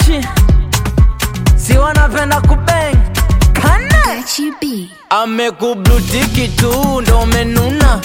Gucci, si wanapenda kubeng kane amekublutiki tu ndo menuna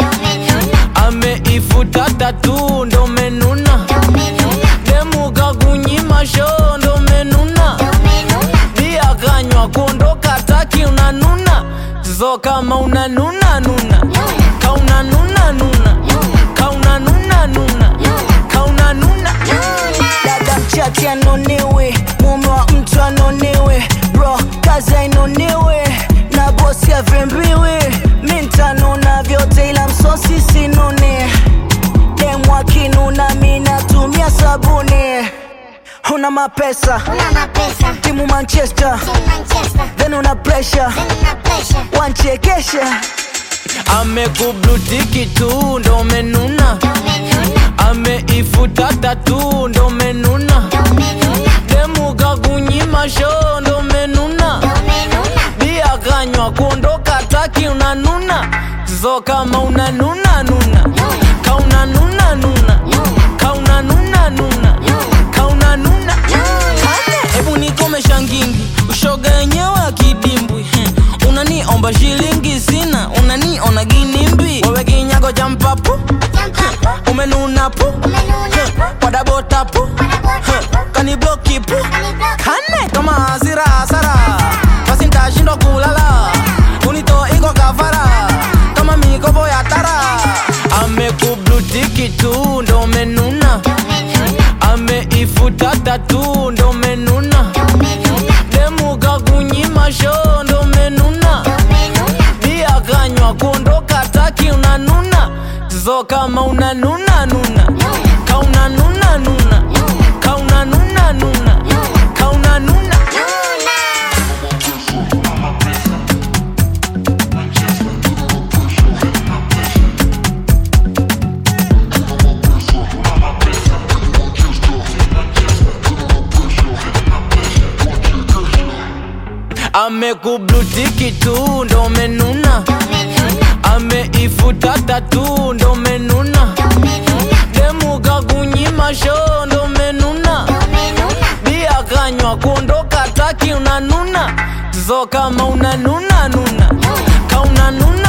ameifuta tatu ndo menuna demuka kunyima sho ndo menuna bia kanywa kuondoka taki unanuna zo kama unanuna nuna kauna nuna nuna kauna nuna nuna kauna nuna dada mchati anonewe mume wa mtu anonewe bro kazi ainoniwe na bosi avembiwe mi ntanuna vyote ila msosi sinune demu akinuna mi natumia sabuni una mapesa timu manchester then una pressure wanchekesha amekublutiki tu ndo menuna ameifuta tatu ndo menuna demuka kunyima sho ndo menuna bia kanywa kuondoka taki unanuna zo kama unanuna nuna kauna nuna nuna kauna nuna nuna kauna nuna Kane, hebu nikomesha ngingi ushoga yenyewe akidimbwi hmm. unaniomba shilingi sina unaniona ginimbi wewe kinyago cha mpapu umenuna pu wadabota pu kanibloki pu kane kama hasira hasara basi ntashindwa kulala unito iko kafara kama mikopo ya tara amekublutiki tu ndo menuna ameifuta tatu ndo menuna demuka kunyima sho ndo menuna bia kanywa kuondoka taki unanuna zo kama unanuna nuna kauna nuna nuna kauna nuna nuna kauna nuna amekublutiki tu ndo menuna ameifuta tatu ndo menuna demuka kunyima sho ndo menuna bia kanywa kuondoka taki unanuna zo kama unanuna nuna kauna nuna